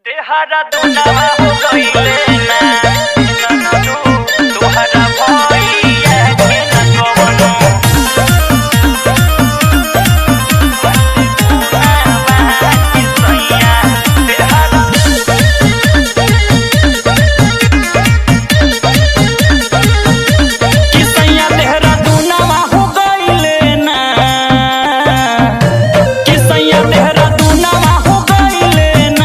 देहरा दुनावा हो गइले ना ननदू तोहरा भइया के न कवनो दुनावा के सैया देहरा कि सैया देहरा दुनावा हो गइले ना कि सैया देहरा दुनावा हो गइले ना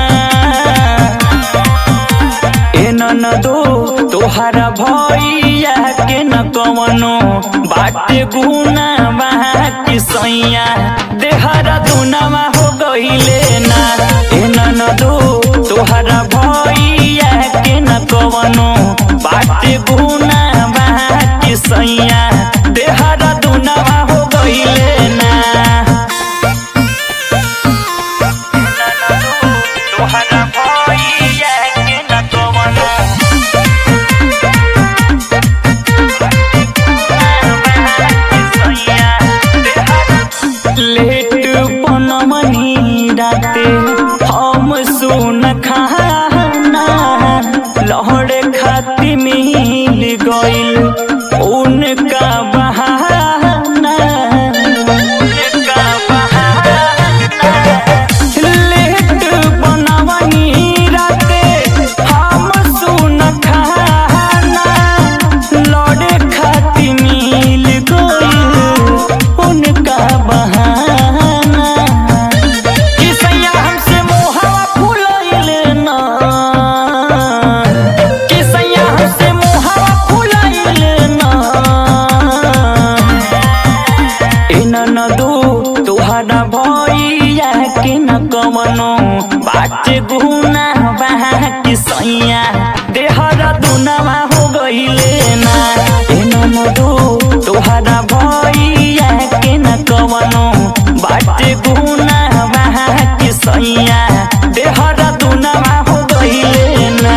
ए ननदो तोहरा भइया के न कवनो बाटे गुना बा कि सैया देहरा दुनावा हो गइले ना ए ननदो तोहरा भइया के न कवनो बाटे गुना बा कि सैया देहरा दुनावा हो गइले ना तोहरा भइया के न कवनो लेट पनमनी राते हम सुन खाना लहड़ खाती मिल गइल उनका बहाना उनका बहाना लेट बनवनी राते हम सुन खाना लड़े खाती मिल गइल उनका बहाना कि सैया हमसे मोहवा फुलैले ना कि सैया हमसे मोहवा फुलैले ना ए ननदू तोहरा भइया के न कवनो बाटे गुना बा कि सैया देहरा दुनावा हो गइले ना ए ननदू तोहरा भइया के न कवनो बाटे गुना बा कि सैया देहरा दुनावा हो गइले ना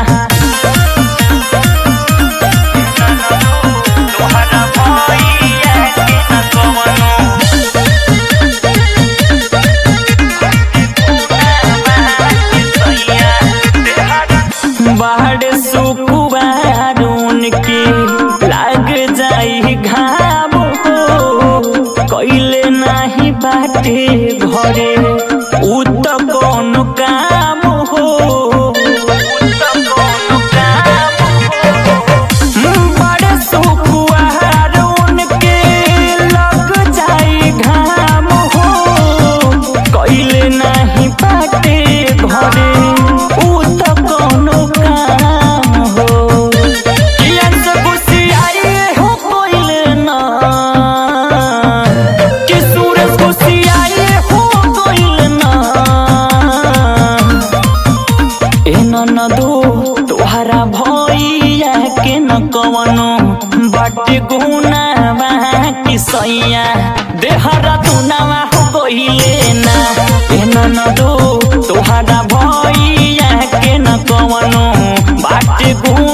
तोहरा भइया के न कवनो बाहर सुकुबार उनके लाग जाई घाम हो कैले नाही बाटे घरे उ त कौन काम हो उ त कौन काम हो बड़े सुकुआर उनके लग जाई घाम हो कैले नाही बाटे घरे उ त कौनो काम हो कियन से गुस्सियाए हो कोइले ना कि सूरज गुस्सियाए हो कोइले ना ए ननदो तोहरा भइया के न कवनो बाटे गुना बा कि सैया देहरा दुनावा हो गइले ना ए ननदो तोहरा भइया के न कवनो बाटे गुना